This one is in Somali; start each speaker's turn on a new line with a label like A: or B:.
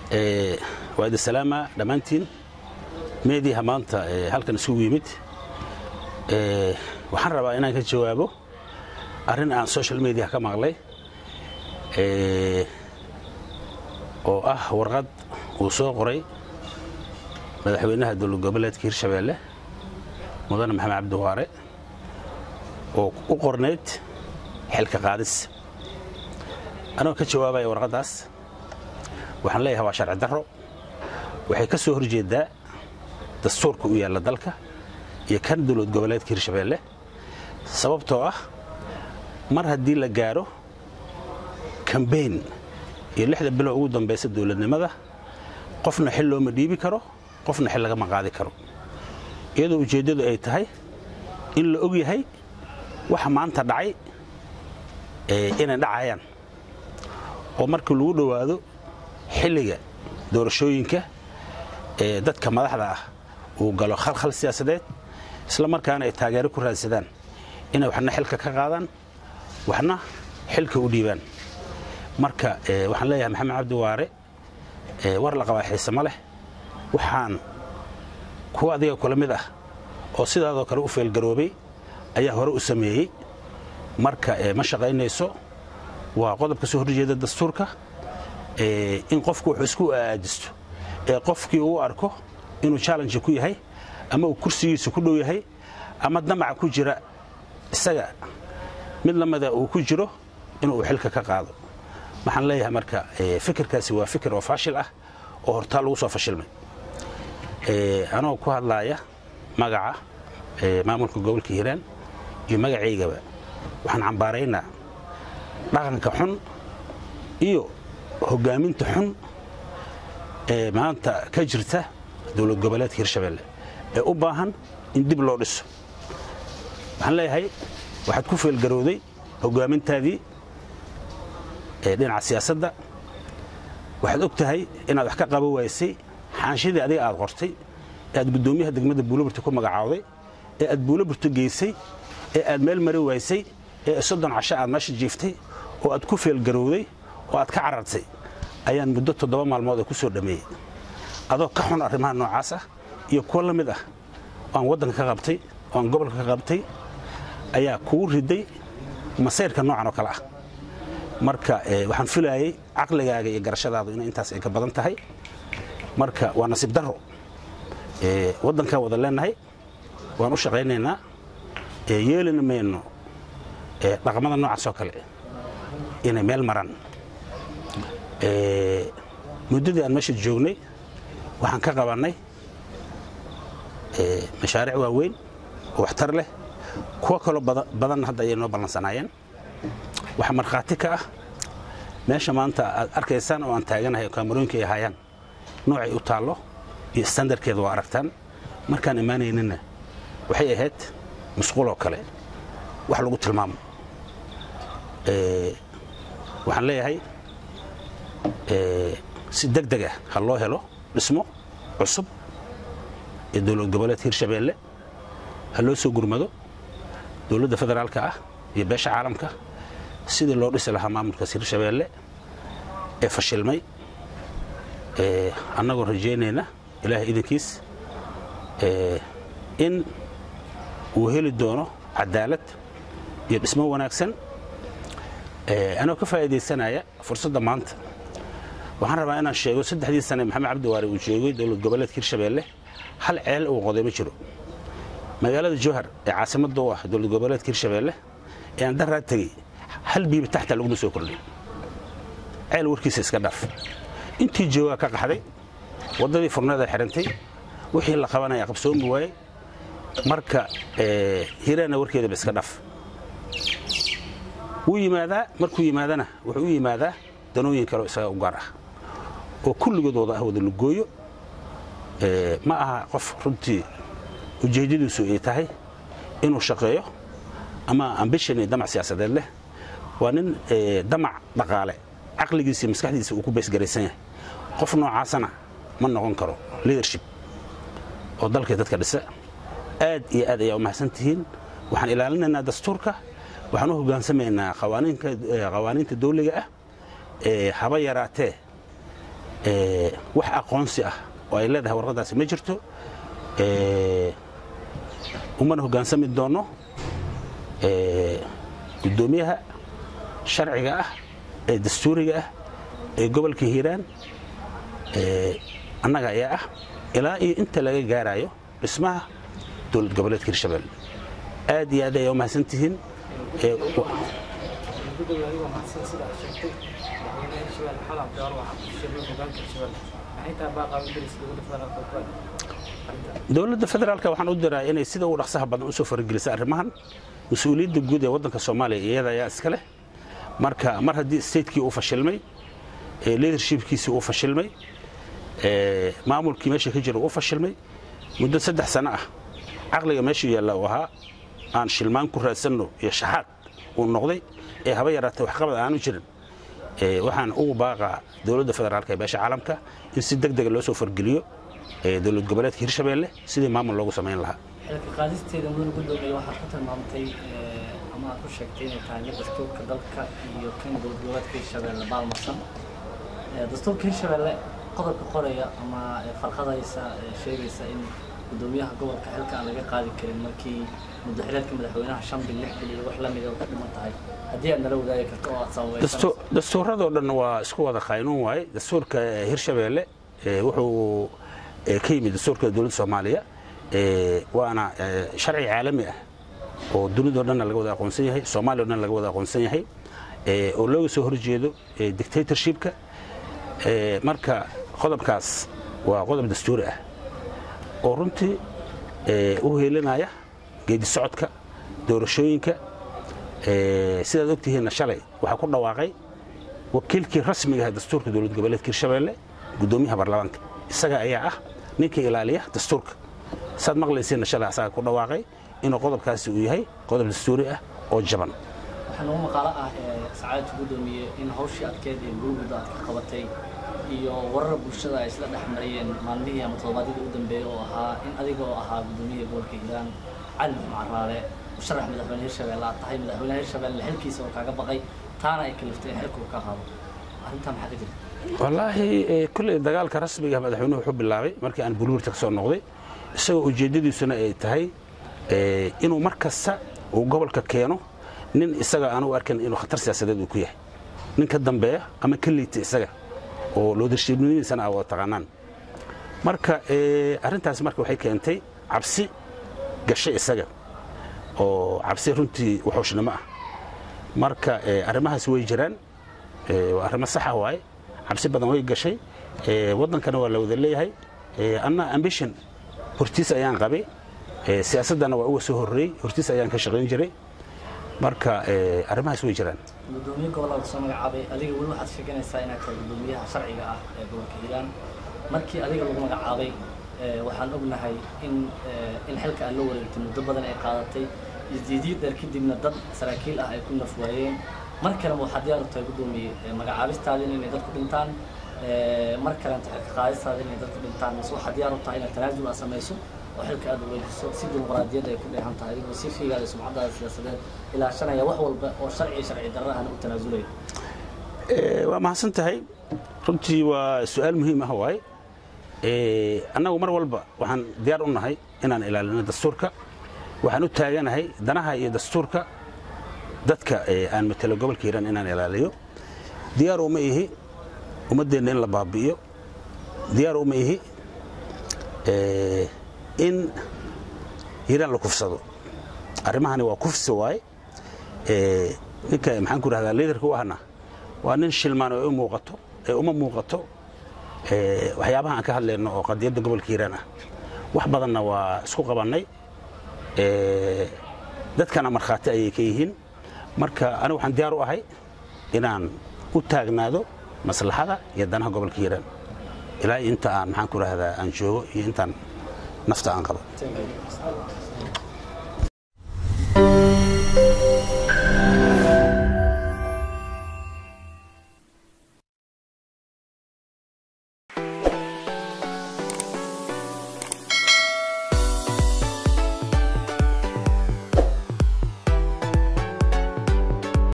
A: waa idin salaama dhammaantiin meediyaha maanta halkan isugu yimid waxaan rabaa inaan ka jawaabo arrin aan social mediaha ka maqlay oo ah warqad uu soo qoray madaxweynaha dowlad goboleedka hirshabeelle mudane maxamed cabdiwaare oo u qornayd xilka qaadis anagoo ka jawaabaya warqaddaas waxaan leeyahay waa sharci darro waxay ka soo horjeeddaa dastuurka u yaalla dalka iyo kan dowlad goboleedka hirshabeelle sababtoo ah mar haddii la gaadho kambeyn iyo lixda bilo ugu dambaysa dowladnimada qofna xil looma dhiibi karo qofna xil lagama qaadi karo iyadoo ujeeddadu ay tahay in la og yahay waxa maanta dhacay inay dhacayaan oo markii lagu dhowaado xilliga doorashooyinka ee dadka madaxda ah uu galo khalkhal siyaasadeed isla markaana ay taageero ku raadsadaan inay waxna xilka ka qaadaan waxna xilka u dhiibaan marka waxaan leeyahay maxamed cabdi waare war la qabaa xiise ma leh waxaan kuwa adiga kula mid ah oo sidaadoo kale u feelgaroobay ayaa hore u sameeyey marka ma shaqaynayso waa qodobka soo horjeeda dastuurka in qofku wuxuu isku aajisto ee qofkii uu arko inuu challenge ku yahay ama uu kursigiisa ku dhow yahay ama damaca ku jira isaga mid lamida uu ku jiro inuu xilka ka qaado waxaan leeyahay marka fikirkaasi waa fikir oo faashil ah oo hortaa lagu soo fashilmay anoo ku hadlaaya magaca maamulka gobolka hiiraan iyo magacaygaba waxaan cambaaraynaa dhaqanka xun iyo hoggaaminta xun ee maanta ka jirta dowlad goboleedka hirshabeelle ee u baahan in dib loo dhiso waxaan leeyahay waxaad ku feelgarowday hoggaamintaadii dhinaca siyaasadda waxaad og tahay inaad wax ka qaba waysay xaanshidii adiga aad qortay ee aad guddoomiyaha degmada buulaburta ku magacaawday ee aad buulaburta geysay ee aad meel mari waysay ee soddon casho aad meesha jiiftay oo aad ku feelgarowday oo aad ka carartay ayaan muddo toddoba maalmood ee ku soo dhammeeyey adoo ka xun arrimaha noocaas ah iyo kuwo la mid ah oo aan waddanka ka qabtay oo aan gobolka ka qabtay ayaa kugu riday masayrka noocan oo kale ah marka waxaan filaayey caqligaaga iyo garashadaadu inay intaas ay ka badan tahay marka waa nasiib darro waddankaan wada leennahay waan u shaqaynaynaa yeelina mayno dhaqamada noocaas oo kale inay meel maraan muddadii aan meesha joognay waxaan ka qabannay mashaariic waaweyn oo waxtar leh kuwo kaloo badanna hadda ayay noo ballansanaayeen waxaa markhaati ka ah meesha maanta aad arkaysaan oo aan taaganahay oo kaamarooyinka ay ahaayaan noocay u taallo iyo standarkeeda waa aragtaan markaan imaanaynina waxay ahayd musquuloo kale wax lagu tilmaamo waxaan leeyahay si deg deg ah ha loo helo dhismo cusub ee dowlad goboleedka hirshabeelle ha loo soo gurmado dowladda federaalka ah iyo beesha caalamka sidii loo dhisi lahaa maamulkaas hirshabeelle ee fashilmay annagoo rajaynayna ilaahay idankiis in uu heli doono cadaalad iyo dhismo wanaagsan anoo ka faa'iidaysanaya fursadda maanta waxaan rabaa inaan sheego saddexdii sane maxamed cabdiwaare uu joogay dowlad goboleedka hirshabeelle hal ceel uu qoday ma jiro magaalada jowhar ee caasimadda u ah dowlad goboleedka hirshabeelle ee aan daraa tegey hal biiba taxta laguma soo kordhay ceel warkiisa iska dhaaf intii joogaa ka qaxday waddadii furneeda xidhantay wixii la qabanaya qabsoomi waayey marka hiraana warkeedaba iska dhaaf wuu yimaadaa markuu yimaadana wuxuu u yimaadaa danooyin kaleo isaga u gaar ah oo kulligood wada ah wada lugooyo ma aha qof runtii ujeeddadiisu ay tahay inuu shaqeeyo ama ambishon iyo damac siyaasadeed leh waa nin damac dhaqaale caqligiisa iyo maskaxdiisa uu ku baysgaraysan yahay qof noocaasana ma noqon karo leadership oo dalkii dadka dhisa aad iyo aad ayaa u mahadsan tihiin waxaan ilaalinaynaa dastuurka waxaan u hogaansamaynaa qawaaniinta dawliga ah ee haba yaraatee wax aqoonsi ah oo ay leedahay warqaddaasi ma jirto umana hoggaansami doonno guddoomiyaha sharciga ah ee dastuuriga ah ee gobolka hiiraan annaga ayaa ah ilaa iyo inta laga gaarayo dhismaha dowlad goboleedka hirshabelle aad iyo aad ayaa u mahadsan tihiin dowladda federaalka waxaan u diraa inay sida ugu dhaqsaha badan usoo faragelisa arrimahan mas-uuliyadda guud ee waddanka soomaaliya iyada ayaa iska leh marka mar haddii statekii uu fashilmay leadershipkiisii uu fashilmay maamulkii meesha ka jira uu fashilmay muddo saddex sano ah caqliga meeshu yaalla uu ahaa aan shilmaan ku raadsanno iyo shaxaad uu noqday ee haba yaraatay waxqabad aanu jirin waxaan ugu baaqaa dowladda federaalka ee beesha caalamka in si deg dega loo soo fargeliyo dowlad goboleedka hirshabeelle sidii maamul loogu samayn lahaa
B: xilka qaadisteeda mudan gudoomiye waxaad ku tilmaamtay ama aad ku sheegtay inay tahay mid dastuurka dalka iyo kan dowlad goboleedka hirshabeelle baalmarsan dastuurka hirshabeelle qodobka qoraya ama farqadaysa sheegaysa in gudoomiyaha gobolka xilka aan laga qaadi karin markii muddo xileedka madaxweynaha shan bil lix bil iyo wax la mida ka dhiman tahay haddii aad nala wadaagi karto oo aad sababaysan
A: dastuuradoo dhan waa isku wada qaynuun waaye dastuurka hirshabeelle wuxuu ka yimid dastuurka dowladda soomaaliya waana sharci caalami ah oo dunidao dhanna laga wada aqoonsan yahay soomaaliya o dhan laga wada aqoonsan yahay oo looga soo horjeedo dictatorshipka marka qodobkaas waa qodob dastuuri ah oo runtii u heelinaya geedi socodka doorashooyinka sidaad ogtihiinna shalay waxaa ku dhawaaqay wakiilkii rasmiga ah dastuurka dowlad goboleedka hirshabeelle guddoomiyaha baarlamaanka isaga ayaa ah ninka ilaaliya dastuurka saad maqlaysiinna shalay asaga ku dhawaaqay inuu qodobkaasi uu yahay qodob dastuuri ah oo jaban
B: waxaa noogu maqaalo ah sacaadka guddoomiye in hawshii adkeed ee gurguda aad ka qabatay iyo warar bulshada ay isla dhex mariyeen maalmihii ama toddobaadyadii u dambeeyey oo ahaa in adiga oo ahaa guddoomiyaha gobolka hiiraan cali maxmed caraale musharax madaxweyne hirshabelle aad tahay madaxweynaha hirshabelle xilkiisa oo kaaga baqay taana ay kaliftay in xilka uu ka qaado arrintaa maxaa ka jirta
A: wallaahi kulley dagaalka rasmiga madaxweynuhu wuxuu bilaabay markii aan buluurta ka soo noqday isagoo ujeeddadiisuna ay tahay inuu mar kasta uu gobolka keeno nin isaga aanu arkan inuu khatar siyaasadeed uu ku yahay nin ka dambeeya ama ka liita isaga oo loodarshiibnimadiisana aa wada taqaanaan marka arrintaasi marka waxay keentay cabsi gashay isaga oo cabsi runtii waxooshnimo ah marka arrimahaas way jiraan waa arrimo saxa waaye cabsi badan way gashay waddankana waa la wada leeyahay anna ambition hortiis ayaan qabay siyaasaddana waa uga soo horreeyey hortiis ayaan ka shaqayn jiray marka arrimahaas way jiraan
B: gudoomiye gobolka soo magacaabay adiga weli waxaad sheeganaysaa inaad tahay gudoomiyaha sharciga ah ee gobolka hiiraan markii adiga lagu magacaabay waxaan ognahay in in xilka aad la wareegtay muddo badan ay qaadatay isdiidiid dheer kadibna dad saraakiil ah ay ku naf waayeen mar kaleba waxaad diyaar u tahay gudoomiye magacaabistaadin inay dadku dhintaan mar kalenta xilka qaadistaada inay dadku dhintaan mise waxaad diyaar u tahay inaad tanaasul aad samayso oo xilka aad wareejiso si dimuqraadiyadda ay ku dheehan tahay adigoo si fiigaada sumcaddaada siyaasadeed ilaashanaya wax walba oo sharci sharci darro ahna u tanaasulaya
A: waa mahadsan tahay runtii waa su-aal muhiim ah waaye annagu mar walba waxaan diyaar u nahay inaan ilaalino dastuurka waxaan u taaganahay danaha iyo dastuurka dadka aan matelo gobolka hiiraan inaan ilaaliyo diyaar uma ihi ummaddeenna in la baabi'iyo diyaar uma ihi in hiiraan la kufsado arrimahani waa kufsi waaye ninka maxaan ku rahdaa liidarka u ahna waa nin shilmaan oo u muuqato ee uma muuqato waxyaabaha aan ka hadlayno oo qadiyadda gobolka hiiraan ah wax badanna waa isku qabannay dadkana markhaati ayay ka yihiin marka anigu waxaan diyaar u ahay inaan u taagnaado maslaxada iyo danaha gobolka hiiraan ilaa inta aan maxaan ku rahdaa aan joogo iyo intaan nafta aan qabo